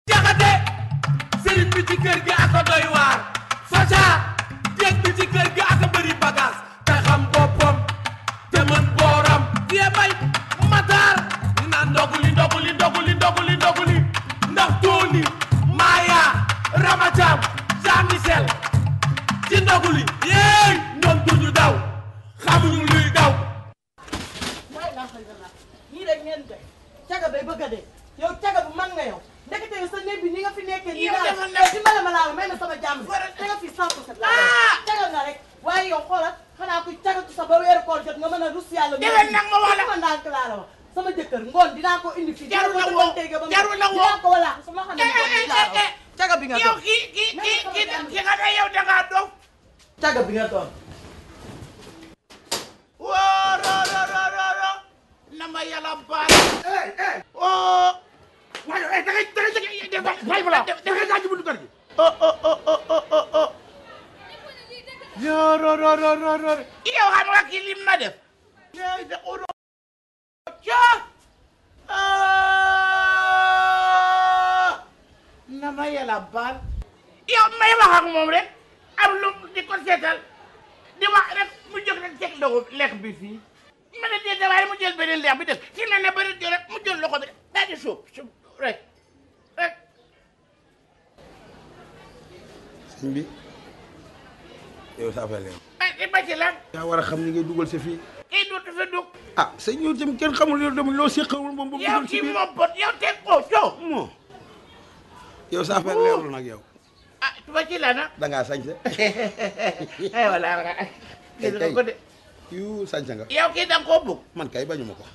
jaxate sëriñ bi ci kër gi aka doy waar faca jéeg bi ci kër gi aka bëri bagage te xam boppam te mën booram yee bay mataar ñu naan ndoguli ndoguli ndoguli ndoguli ndoguli ndax tooni maaya ramacam Jean Michel ci ndoguli yéey ñoom duñu daw xamuñu luy daw mooy laa xëy na ñii rek ngeen de caga bay bëgg a dee yow caga bu mag nga yow ndekete yow sa néeg bi ni nga fi nekkee nii Yow daal defoon na- dimbale ma laa may na sama jàmm te nga fi 100 pour cent laa caga nga rek waaye yow xoolal xanaa kuy cagatu sa ba weeru koor jot nga mën a rus yàlla Déwén nag ma wax la- ma ndànk laa la wax sama jëkkër ngoon dinaa ko indi fii Jarul dinaa la ko woo, dégg ba mu- jarul la woo. dinaa ko wala sama xam ne ngoon bi laa la wax. caga bi nga yow doon kii kii kii kii ki nga ne yow dangaa dof caga bi nga doon woo ro ro ro ro ro na ma yàlla baal oh waaye eh da ngay da ngay jege def bàyyi ma la da ngay jaaj buntu kër gi. oh oh oh oh oh oh oh yo ro ro ro ro ro yow xam nga kii lim na def yow de uro ca na ma yàlla baal yow may wax ak moom rek am lu di ko seetal di wax rek mu jóg rek teg loxo lekk bi fii ma ne dee waaye mu jël beneen leex bi def si ne ne bëri jël rek mu jël loxo bi daal di suuf suuf rek rek sëñ bi yow sa affaire la yow. ay di ba ci lan yaa war a xam ni ngay dugal sa fii. kii dootu fi dugg ah sëñ yow tamit kenn xamul yow tamit loo seqawul moom ba mu yow dugal si kii biir. moom bot yow teg ko coow moo yow sa affaire leerul nag yow. ah tuba ci la nag da ngaa sañse. ay wala wala gis nga ko de yu sañse nga. yow kii da nga koo bugg man kay bañu ma ko.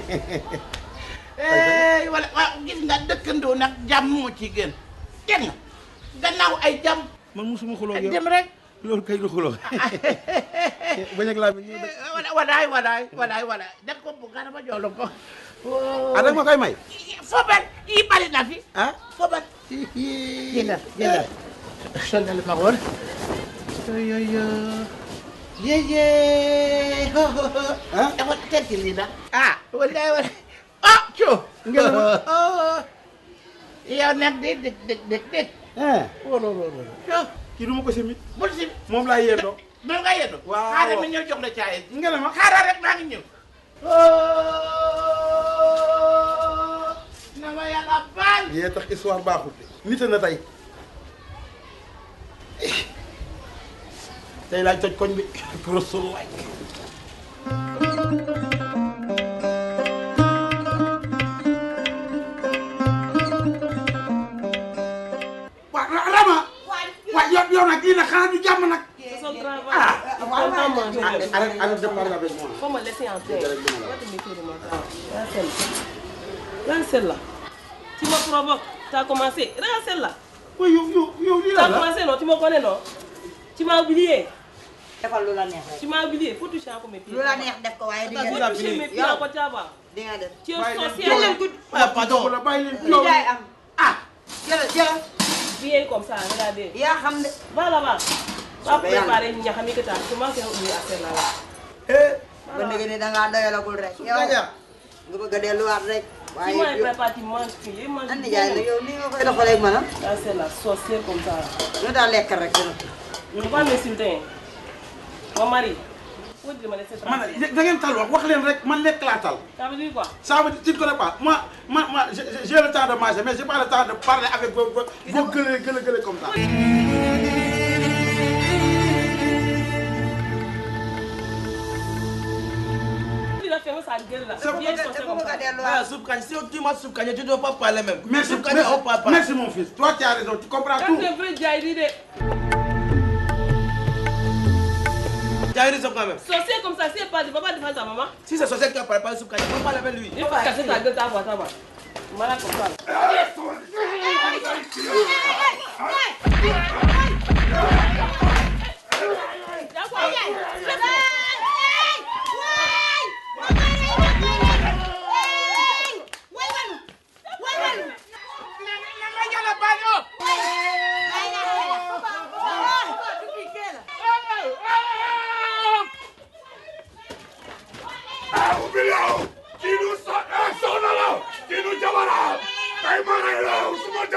ey wala waaw gis nga dëkkandoo nag jàmm moo ci gën dégg nga gannaaw ay jàmm man musuma xuloo ak yow dem rek loolu kay du xuloo. bañ ak laa bi ñëw dëkk. wala walaay walaay walaay walaay da nga ko bugg nga dama jox la ko ah da nga ma koy may. fobat yi bari na fi ah. fobat jëndal jëndal sonal ma woon yoyoyo yeye ho ho ho ah. dafa tekki lii nag ah wallaay wala ah co Ngeen ma. yow nag de dëg dëg dëg dëg ah. wolo wolo co kii du ma ko simi. bul si moom laa yéendoo. moom nga yeddu Waaw. xaaral ma ñëw jox la caaye nga ne ma. xaaral rek maa ngi ñëw na ma yàlla baal yee tax histoire baaxul nit na tey tey laaj toj koñ bi rasulullah waa Ra- Rama waa yow yow nag lii nag xanaa du jàmm nag C'est son travail. ah Il faut pas manger. arrête arrête de parler avec moi Faut me laisser en paix. Direct de moi, là. Va te méfier de moi. Regarde celle-là. Regarde celle-là. Tu me provoques. Tu as commencé. Regarde celle-là. waaye yow yow yow lii Tu la as la commencé, non Tu me connais, non Tu m'as oublié. defal lu la neex rek Tu m'as oublié. Faut toucher encore mes pieds. lu la neex def ko waaye di Faut nga def toucher mes pieds yow encore, tu vas voir. di nga def Tu es Bàyyi leen sorcière. jëlal gud ah pardon la bàyyi leen li yow jaay am ah jëlal jëlal Viens comme ça, regardez. yaa xam de Va là-bas. Va Bien. préparer une yahami que tu as. Comment faire oublier à faire là-bas eh ba ndege ni dangaa doyalagul rek yow Gaja nga bëgg a delluwaat rek Tu waaye manges, yow prépare, tu manges. Tu les manges. nan nijaay nag yow nii nga koy doxalee ak man ah Ça, c'est la sorcière comme ça. yow daal lekkal rek dina Tu ne peux pas m'insulter. Mon mari. Faut dire, me laisser man tranquille. da ngeen tal wax wax leen rek man lekk laa tal Ça veut dire quoi ça veut dire tu ne connais pas moi moi moi j'ai j'ai le temps de manger mais j'ai pas le temps de parler avec vos vos vos gueuleux gueuleux gueuleux comme ça. Il a fermé sa gueule là. C'est Viens dafa sortir bëgg comme a ça. delluwaat Ah, soupe Kanye, si tu m'as soupe Kanye, tu ne dois pas parler même. merci soupe Kanye, on parle merci, pas. merci mon fils toi tu as raison tu comprends Quand tout. tu es vrai, Jairi, de- Tu as raison quand même. sorcier comme ça, si elle parle, tu ne vas pas défendre ta maman. Si c'est sorcier qui a parlé pas de soupe Kanye, on parle avec lui. Il faut casser ta gueule, ta voix, ta voix. Voilà comme ça. là. Y'a quoi na ma yàlla baal yow Ah, umbiliao! Kinu sa eh, soxna la! Kinu jabara! Kay ma ngay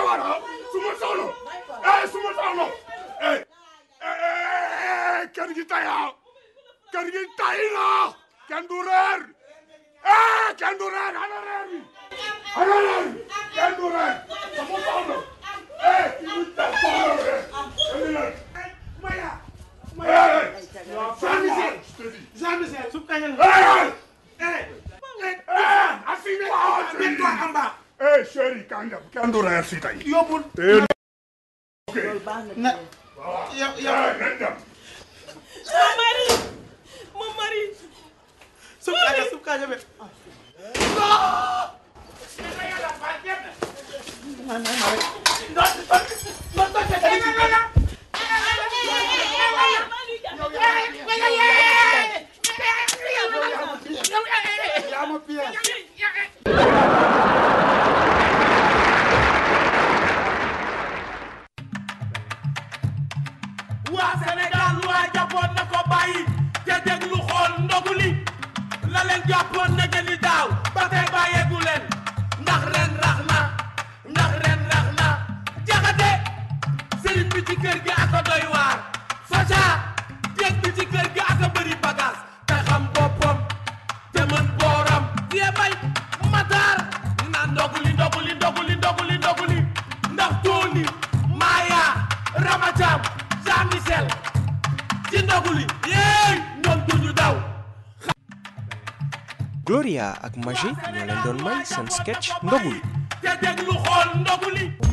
war ah suma soxla eh suma soxla eh eh kër gi tay ah kër gi tay na kenn du reer eh kenn du reer ana reer bi ana reer bi kenn du reer sama soxla eh kii du tay soxla reer indi leen Maya eh Jean Michel Jean Michel suuf kañal eh eh eh assis mets-toi en bas eh chéri kanja kenn du reer si tay yóbbul eh ok na yow yow eh nañ dem Mon mari Mon mari suuf kaña suuf kaña be yaa ma piège waa Sénégal waa jàppoon na ko bàyyi te déglu xool ndogu li la leen jàppoon na gën daaw ba tey bàyyeegu leen ndax ren rax na ndax ren rax na jaxate sëriñ bi ci kër gi aka doy waar faca jéeg bi ci kër gi aka bëri bagage te xam boppam te mën booram die bay mataar ñu naan ndogu li ndogu li ndogu li ndogu li ndogu li ndax Tony Maya Ramacham Jean Michel ci ndogu li yéey ñoom duñu daw Gloria ak Magé ñoo leen doon may seen sketch ndogu li te déglu xool ndogu li